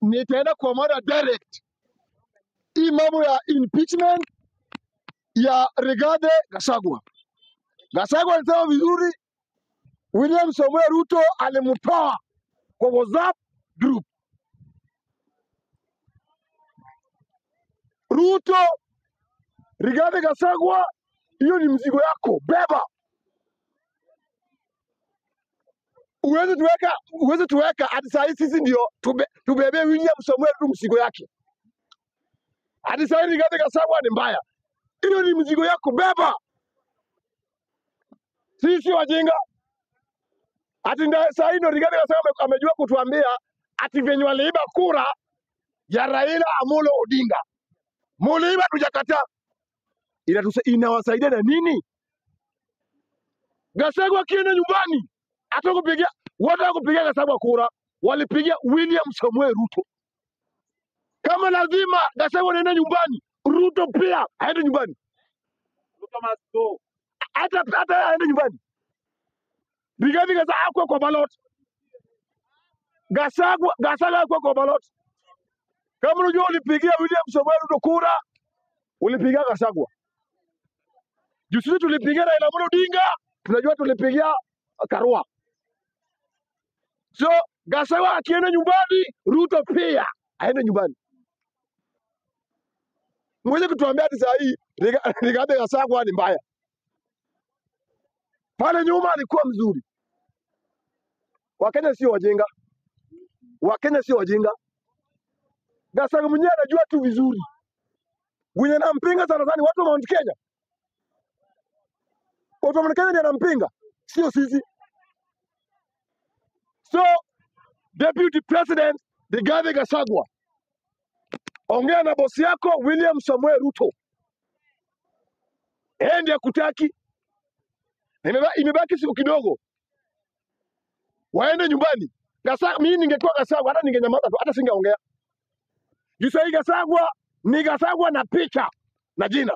nitaenda kwa mada direct. Hii mambo ya impeachment ya Rigathi Gachagua. Gachagua alisema vizuri, William Samoei Ruto alimtoa kwa WhatsApp group. Ruto, Rigathi Gachagua, hiyo ni mzigo yako, beba. Uweze tuweka, uweze tuweka hadi saa hii sisi ndio tube, tubebe William Samoei Ruto mzigo yake. Hadi saa hii Rigathi Gachagua ni mbaya, hiyo ni mzigo yako, beba. Sisi si wajinga. Ati nda- saa hii ndo Rigathi Gachagua ame- amejua kutuambia ati venye waliiba kura ya Raila Amolo Odinga, muliiba, tujakataa. Inatusa- Inawasaidia na nini? Gachagua akienda nyumbani hata kupigia wote kupigia Gachagua kura walipigia William Samuel Ruto. Kama lazima Gachagua anaenda nyumbani, Ruto pia aende nyumbani, Ruto must go. hata hata yeye aende nyumbani. Rigathi Gachagua akwe kwa ballot, Gachagua Gachagua akwe kwa ballot. Kama unajua ulipigia William Samuel Ruto kura, ulipigia Gachagua. Juu sisi tulipigia Raila Amolo Odinga, tunajua tulipigia Karua. So Gachagua akienda nyumbani, Ruto pia aende nyumbani. Mweze kutuambia hadi saa hii Riga- Rigathi Gachagua ni mbaya. Pale nyuma alikuwa mzuri. Wakenya sio wajinga, Wakenya sio wajinga. Gachagua mwenyewe anajua tu vizuri. Mwenye anampinga sana sana ni watu wa Mount Kenya. Watu wa Mount Kenya ndiye anampinga, sio sisi. So Deputy President Rigathi Gachagua, ongea na bosi yako William Samuel Ruto, yeye ndiye akutaki. Imeba- Imebaki siku kidogo, waende nyumbani. Gasa, mimi ningekuwa Gachagua hata ningenyamaza tu, hata singeongea. Juu sahii Gachagua ni Gachagua na picha na jina.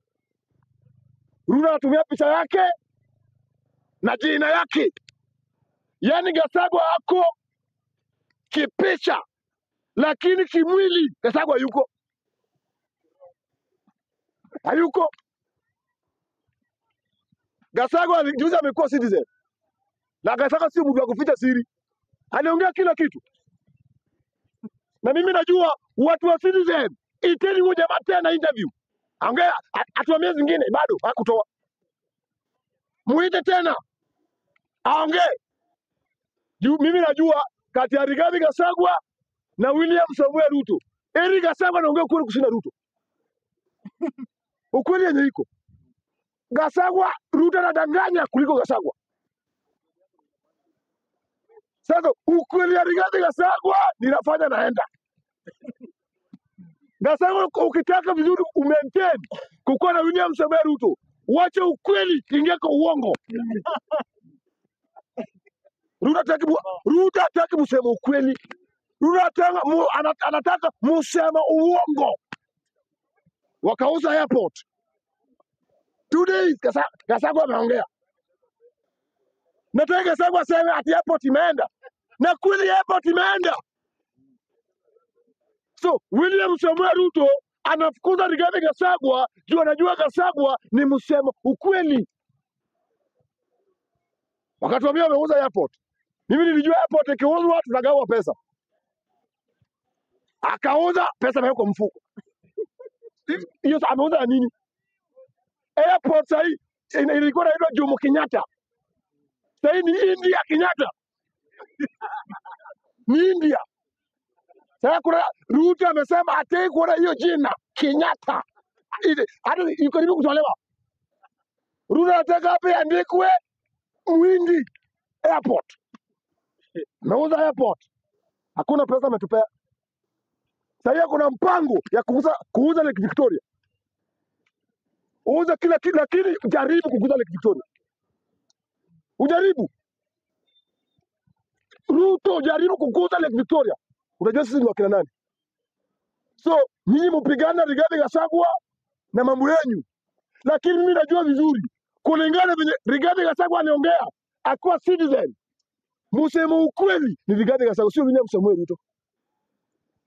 Ruto anatumia picha yake na jina yake, yaani Gachagua ako kipicha, lakini kimwili Gachagua yuko hayuko. Gachagua ali- juzi amekuwa citizen na Gachagua sio mtu wa kuficha siri, aliongea kila kitu, na mimi najua watu wa citizen. Iteni huyo jamaa tena interview, ongea a- atuambie zingine, bado hakutoa. Muite tena aongee juu mimi najua kati ya Rigathi Gachagua na William Samuel Ruto, Eri Gachagua anaongea ukweli kushinda Ruto, ukweli yenye iko Gachagua. Ruto anadanganya kuliko Gachagua. Sasa ukweli ya Rigathi Gachagua ninafanya naenda Gachagua, ukitaka vizuri umaintain kukuwa na William Samuel Ruto, wacha ukweli ingia kwa uongo. Ruto hataki mu- Ruto hataki musema ukweli. Ruto anataka mu, ana- anataka musema uongo. Wakauza airport two days, Gasa- Gachagua ameongea. Nataka Gachagua aseme ati airport imeenda, na kweli airport imeenda. So William Samuel Ruto anafukuza Rigathi Gachagua juu anajua Gachagua ni msema ukweli. Wakatuambia wameuza airport. Mimi nilijua airport ikiuzwa tunagawa pesa, akauza pesa imewekwa mfuko. Hiyo sa- ameuza ya nini? Airport sahii ina- ilikuwa inaitwa Jomo Kenyatta, sahii ni India Kenyatta, ni India. Sasa kuna Ruto amesema hataki kuona hiyo jina Kenyatta, Ile- hata iko karibu kutolewa. Ruto anataka hapa iandikwe Mwindi Airport. Ameuza airport, hakuna pesa ametupea. Sahii kuna mpango ya kuuza kuuza Lake Victoria, uuze kila kitu, lakini jaribu kukuza Lake Victoria, ujaribu Ruto, jaribu kukuza Lake Victoria. Unajua sisi ni wakina nani? So nyinyi mpigana Rigathi Gachagua na mambo yenyu, lakini mimi najua vizuri kulingana venye Rigathi Gachagua aliongea akuwa citizen, museme ukweli ni Rigathi Gachagua, sio William Samuel Ruto.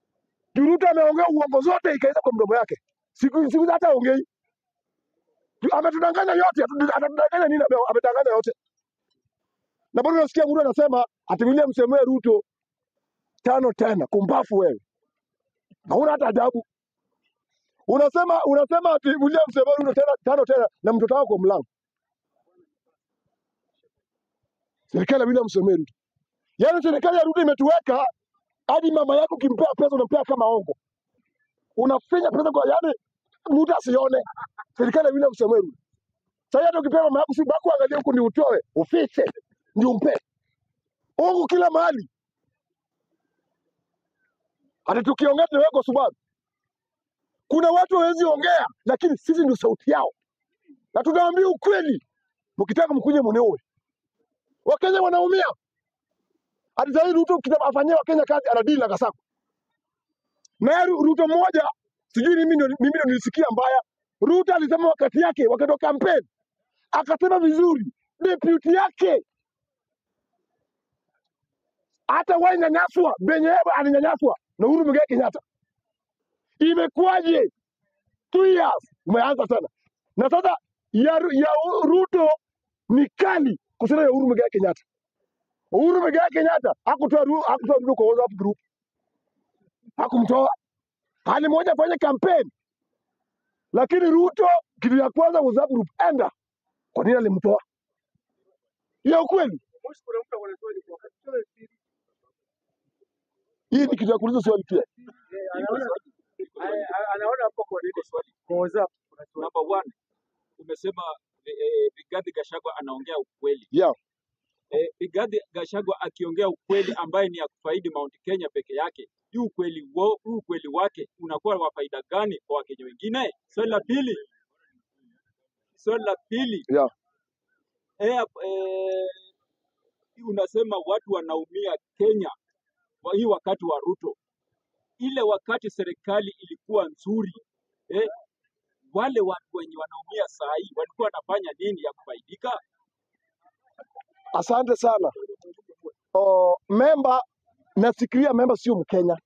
Juu Ruto ameongea uongo zote ikaisha kwa mdomo yake. Siku siku hizi hata ongei. Ametudanganya yote, atu- atatudanganya nini? Ame- Ametanganya yote. Na bado unasikia mtu anasema ati William Samoei Ruto tano tena, kumbafu wewe. Hauna hata adabu. Unasema unasema ati William Samoei Ruto tena tano tena na mtoto wako kwa mlango. Serikali ya William Samoei Ruto. Yaani serikali ya Ruto imetuweka hadi mama yako ukimpea pesa unampea kama ongo. Unafinya pesa kwa yaani mtu asione. Serikali ya William Samoei Ruto. Sasa hata ukipewa mama yako si bako angalia huku ndio utoe, ufiche, ndio umpe. Ongo kila mahali. Hata tukiongea tunaweka subabu. Kuna watu hawezi ongea lakini sisi ndio sauti yao. Na tunawaambia ukweli. Mkitaka mkuje mneue. Wakenya wanaumia. Hadi sasa hivi Ruto kita afanyia Wakenya kazi anadili na Gasako. Na yeye Ru- Ruto mmoja sijui mimi ndio mimi ndio nilisikia mbaya. Ruto alisema wakati yake wakati wa kampeni akasema vizuri deputy yake hata wahi nyanyaswa benye yeye alinyanyaswa na Uhuru Muigai Kenyatta. Imekuwaje? Two years umeanza tena, na sasa ya, Ru- ya U- Ruto ni kali kushinda ya Uhuru Muigai Kenyatta. Uhuru Muigai Kenyatta hakutoa Ru- hakutoa Ruto kwa WhatsApp group, hakumtoa. Hali moja afanye kampeni, lakini Ruto kitu ya kwanza WhatsApp group enda. Kwa nini alimtoa? Ya ukweli, Moshi kuna mtu ako na swali kwa wakati sio siri. hii ni kitu ya kuuliza swali pia. Eh, anaona a- anaona hapo kwa nini swali. Kwa WhatsApp kuna swali. Number one, umesema eh, eh, Rigathi Gachagua anaongea ukweli. Yeah. Eh, Rigathi Gachagua akiongea ukweli ambaye ni ya kufaidi Mount Kenya peke yake, hii ukweli wo, huu ukweli wake unakuwa wa faida gani kwa Wakenya wengine? Swali la pili, swali la pili Yeah. eh, eh, unasema watu wanaumia Kenya kwa hii wakati wa Ruto, ile wakati serikali ilikuwa nzuri eh, wale watu wenye wanaumia saa hii walikuwa wanafanya nini ya kufaidika? Asante sana. Oh, memba nafikiria memba sio Mkenya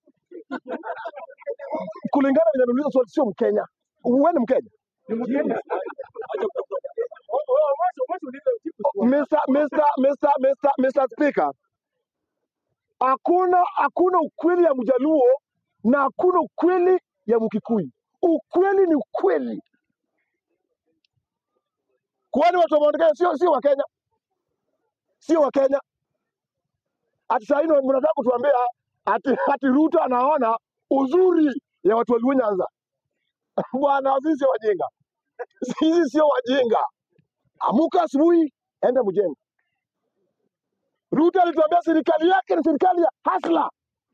kulingana vile ameuliza swali, sio Mkenya. Wewe ni Mkenya? Ni Mkenya. Acha ku- Oh, oh, Moshi Moshi uliza ujibu swali. Mr. Mr. Mr. Mr. Mr. Speaker, hakuna hakuna ukweli ya Mjaluo na hakuna ukweli ya Mkikuyu. Ukweli ni ukweli, kwani watu wa Mount Kenya sio sio Wakenya, sio Wakenya. Ati saa hii ndio mnataka kutuambia ati, ati Ruto anaona uzuri ya watu wa Luo Nyanza. Bwana, sisi sio wajinga, sisi sio wajinga. Amuka asubuhi, enda mjengo. Ruto alituambia serikali yake ni serikali ya hasla,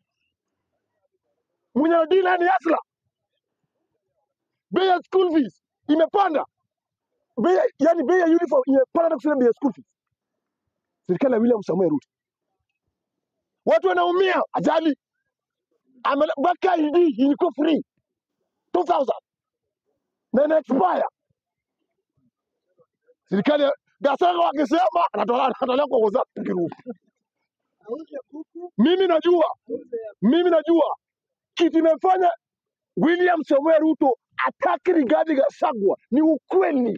mwenye anadila ni hasla. Bei ya school fees imepanda, bei ya- yani bei ya uniform imepanda na kusema bei ya school fees. Serikali ya William Samoei Ruto, watu wanaumia ajali. Amele- Mwaka ID ilikuwa free 2000 na ina expire. Serikali ya Gasaka wakisema anatolewa anatolewa kwa WhatsApp group. Mimi najua, mimi najua kitu imefanya William Samoei Ruto ataki Rigathi Gachagua ni ukweli.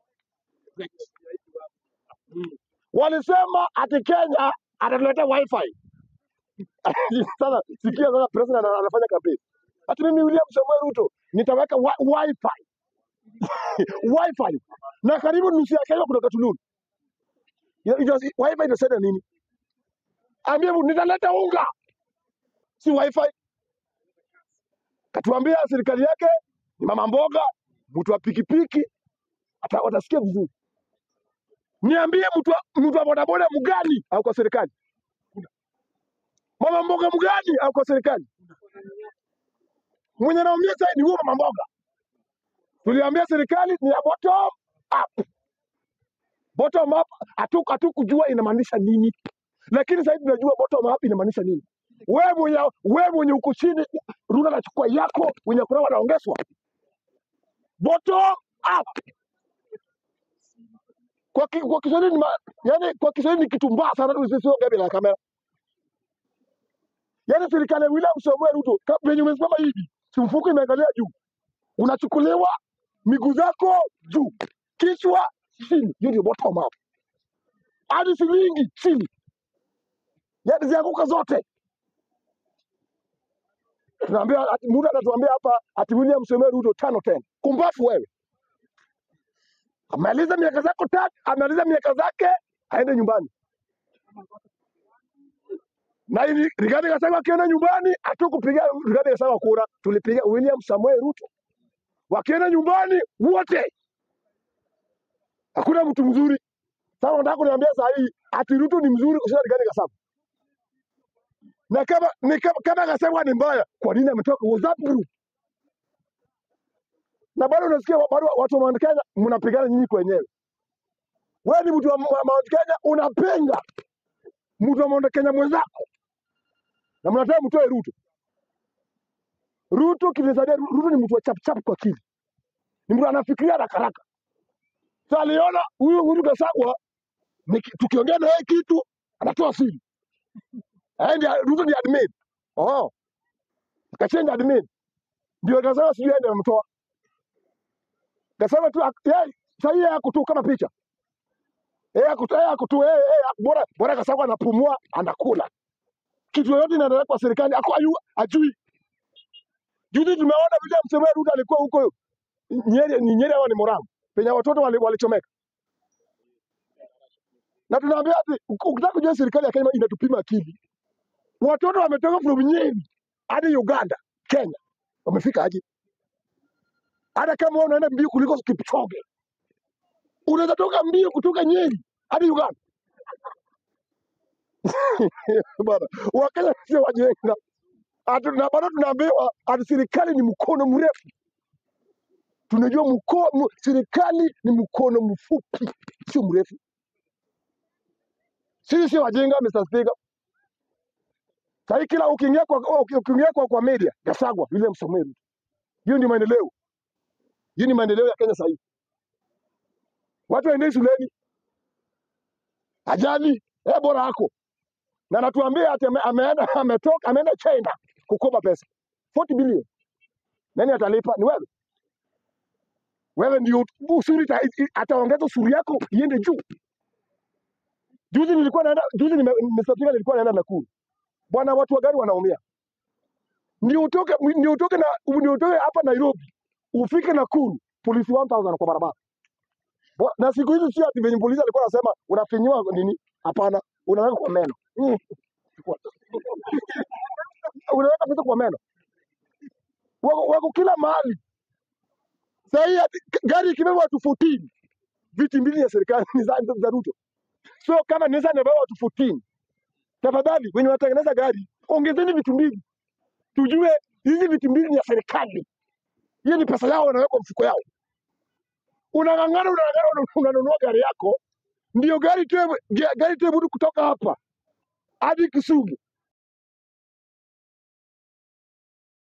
Walisema ati Kenya atatuletea wifi. Sasa sikia sasa, president ana- anafanya kampeni ati mimi William Samoei Ruto nitaweka wi wifi wifi na karibu nusu ya Kenya kutoka Tululu. Ya- ita- Wifi itasaidia nini? Ambia mtu, nitaleta unga, si wifi. Katuambia serikali yake ni mama mboga, mtu wa pikipiki, ata- watasikia vizuri. Niambie mtu wa mtu wa bodaboda mgani au kwa serikali? Mama mboga mgani au kwa serikali? Mwenye naumia sasa ni huyo mama mboga. Tuliambia serikali ni ya bottom up. Bottom up hatu hatukujua inamaanisha nini, lakini sasa hivi tunajua bottom up inamaanisha nini. Wewe mwenye wewe mwenye uko chini, Ruto anachukua yako, wenye kuna wanaongezwa. Bottom up kwa, ki, kwa Kiswahili ni ma, yani kwa Kiswahili ni kitu mbaya sana, tusisio gabi la kamera. Yaani serikali ya William Samoei Ruto ka- venye umesimama hivi, si mfuko imeangalia juu, unachukuliwa miguu zako juu, kichwa chini. Hiyo ndio bottom up, hadi shilingi chini, yaani zianguka zote. Tunaambia ati mtu anatuambia hapa ati William Samoei Ruto tano tena. Kumbafu wewe, amaliza miaka zako tatu, amaliza miaka zake, aende nyumbani. Na ili Rigathi Gachagua akienda nyumbani, hatukupiga Rigathi Gachagua kura, tulipiga William Samoei Ruto. Wakienda nyumbani wote, hakuna mtu mzuri. Sasa unataka kuniambia saa hii ati Ruto ni mzuri kushinda Rigathi Gachagua? Na kama ni kama, kama Gachagua ni mbaya, kwa nini ametoka WhatsApp group? Na bado unasikia wa- bado watu wa Mount Kenya mnapigana nyinyi kwenyewe. Wewe ni mtu wa wa Mount Kenya unapinga mtu wa Mount Kenya mwenzako na mnataka mtoe Ruto. Ruto kinisaidia, Ruto ni mtu wa chap chap kwa akili, ni mtu anafikiria haraka haraka. Sasa aliona huyu huyu Gachagua niki- tukiongea na yeye kitu anatoa siri. Yeye ndiye Ruto ni admin. Oh, kachenja admin. Ndio Gachagua sijui yeye ndiye amemtoa. Gachagua tu ak- yeye sasa yeye yako tu kama picha. Yeye yako tu yeye yako tu yeye yeye bora bora Gachagua anapumua anakula. Kitu yoyote inaendelea kwa serikali ako ayu ajui. Juzi tumeona William Samoei Ruto alikuwa huko Nyeri, ni Nyeri ama ni Morango penye watoto wali- walichomeka, na tunaambia ati uk- ukitaka kujua serikali ya Kenya inatupima akili. Watoto wametoka from Nyeri hadi Uganda, Kenya, wamefika aje? Hata kama wewe unaenda mbio kuliko Kipchoge, unaweza toka mbio kutoka Nyeri hadi Uganda bana. Wakenya sio wajinga, Atu- na bado tunaambiwa ati serikali ni mkono mrefu. Tunajua mko, mu, serikali ni mkono mfupi, sio mrefu. Sisi sio wajinga, Mr. Speaker. Sahii kila ukiingia kwa uki- ukiingia kwa, kwa media Gachagua, William Samoei Ruto, hiyo ndio maendeleo, hiyo ni maendeleo ya Kenya sahii. Watu waendei shuleni, ajali eh, bora hako na natuambia ati ame, ameenda ametoka ameenda China kukopa pesa 40 bilioni. Nani atalipa? Ni wewe. Wewe ndio usuri ita- i- ataongeza usuri yako iende juu. Juzi nilikuwa naenda juzi nime, Mr. Speaker, nilikuwa naenda Nakuru. Bwana, watu wa gari wanaumia. Ndio utoke ndio utoke na ndio utoke hapa Nairobi ufike Nakuru, polisi 1000 kwa barabara. Bo- Na siku hizi sio ati venye polisi alikuwa anasema unafinyiwa nini? Hapana, unaweka kwa meno. Mm. Unaweka pesa kwa meno. Wako, wako kila mahali. Sasa hii ati- gari ikibeba watu 14 viti mbili ya serikali ni za, za Ruto. So kama Nissan inabeba watu 14, tafadhali wenye wanatengeneza gari ongezeni vitu mbili, tujue hizi vitu mbili ni ya serikali. Hiyo ni pesa yao, wanaweka mfuko yao. Unang'ang'ana, unang'ang'ana, una- unanunua gari yako, ndio gari tu gari tu mtu kutoka hapa hadi Kisumu